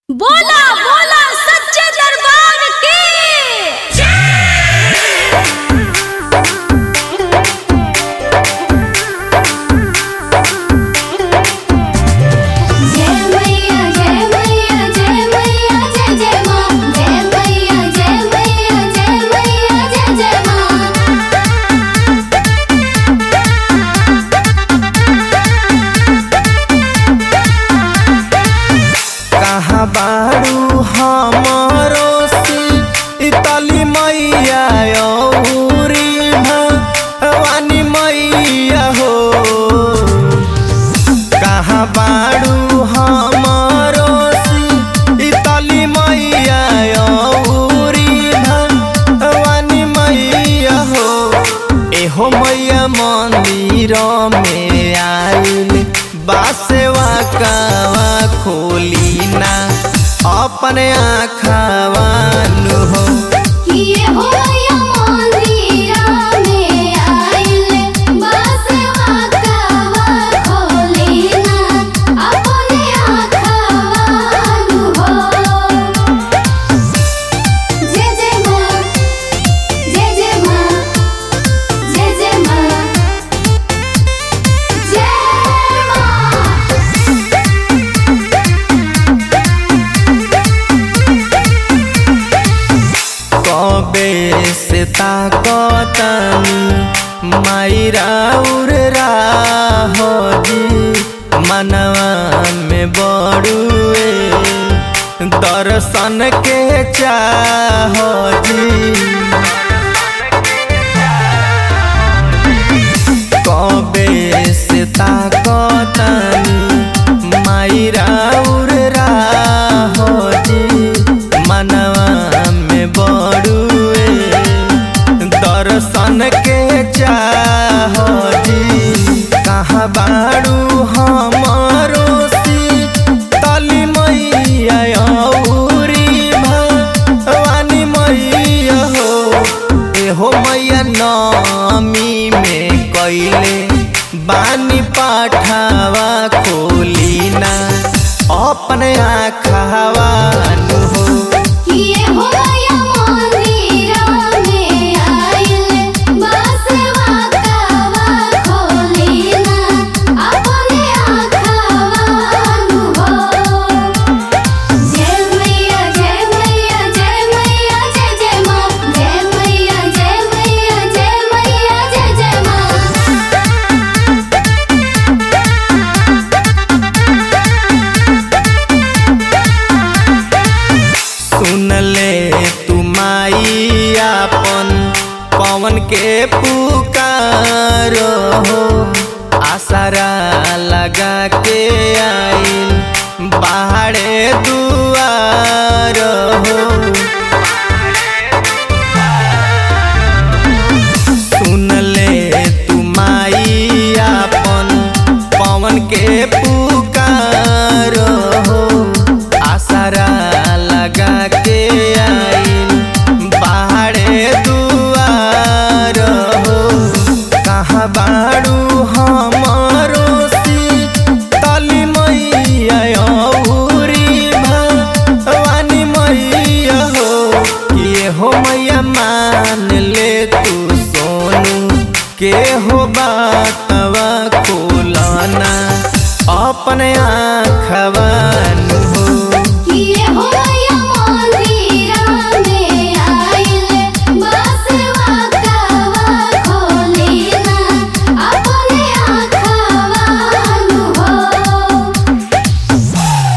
बोला बोला सच्चे दरबार की जय मैया जय मैया जय मैया जय जय मां जय मैया जय मैया जय मैया जय जय मां कहाँ बारू हमारो से इतली मैया औरी भवानी मैया हो कहाँ बारू हमारो से इतली मैया औरी भवानी मैया हो एहो मैया मंदिर में आइल बासेवा कावा खोली ना अपने आखावा नु हो किए हो या मंदिरा में आइल बसवा कावा खोली ना अपने आखावानु हो जय जय मां जय जय मां जय जय मां जय मां कबे से ताकतानी मायरा उर्रा हो जी मनवा में बड़ुए दर्शन के चाह जी कबे से ताकतानी मायरा उर्रा हो जी मनवा में बड़ुए दर्शन के चाह जी कहाँ बाड़ू हमारो सी तली मैया औरी भवानी मैया हो एहो मैया नामी में कैले बानी पाठावा खोली ना अपने आखावा नु हो किए हो या मंदिरा में आइल बसवा कावा खोली ना अपने आखावानु हो जय मैया जय मैया जय मैया जय जय मां जय मैया जय मैया जय मैया जय जय मां सुन ले तू माई आपन पवन के पुकारो हो आसरा लगा के आइल बाहरे दू